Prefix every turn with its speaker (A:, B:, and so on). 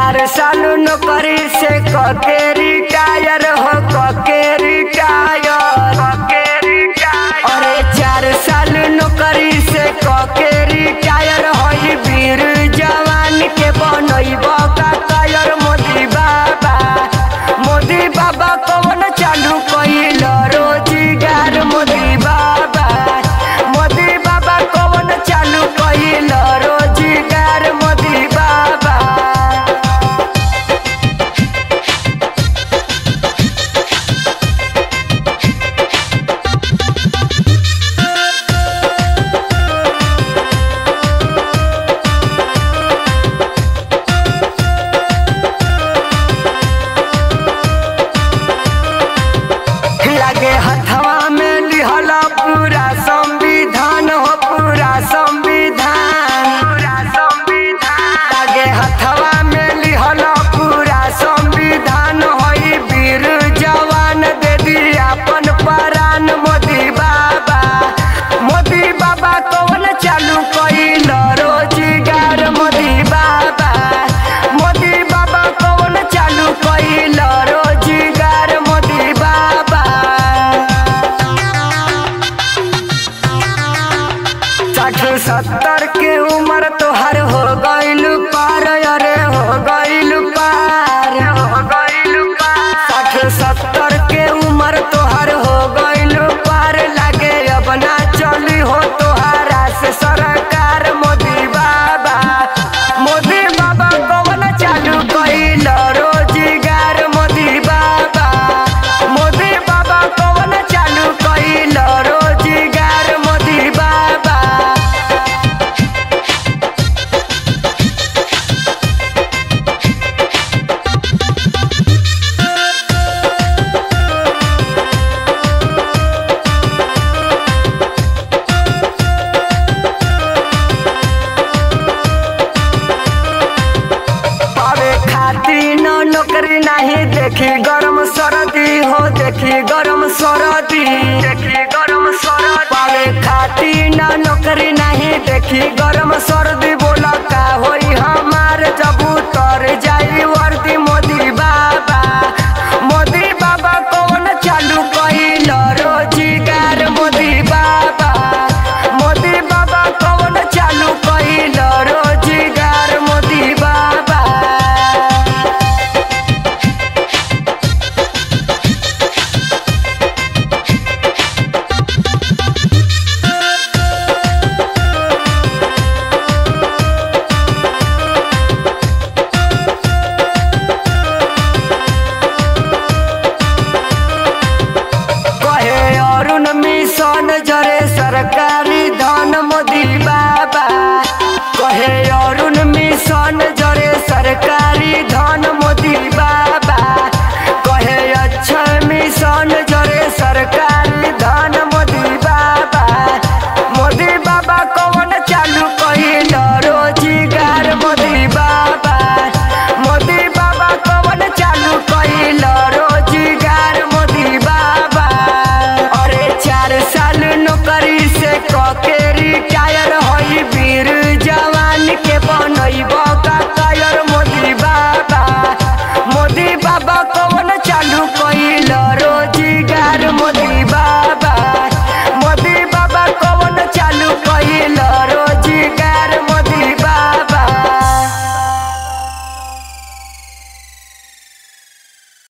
A: चार साल नौकरी से कके रिटायर हो कके रिटायर कके रिटायर अरे चार साल नौकरी से कके रिटायर होई वीर जवान के बनैब का कायर मोदी बाबा मोदी बाबा कौन चालू कइल रोजगार मोदी बाबा मोदी बाबा कौन चालू कइल रोजगार मोदी बाबा लगे हथवा में लिहला पूरा संविधान हो पूरा संविधान पूरा संविधान लगे हथवा में लिहला पूरा संविधान होई वीर जवान दे दिया अपन परान मोदी बाबा मोदी बाबा कौन चालू कइल रोजगार मोदी बाबा मोदी बाबा कौन चालू कइल रोजगार मोदी बाबा साठ सत्तर के उम्र तोहर हो गइल पार अरे हो गइल पार हो गइल पार साठ सत्तर के उम्र तोहर हो गइल पार लागे अब ना चली हो तोहरा से सरकार मोदी बाबा मोदी बाबा कौन चालू कइल रोजगार मोदी बाबा मोदी बाबा कौन चालू कइल रोजगार मोदी बाबा पावे खातिर न नौकरी नहीं देखी गरम सरदी हो देखी गरम सरदी देखी गरम सरदी पावे खातिर न नौकरी नहीं देखी गरम सरदी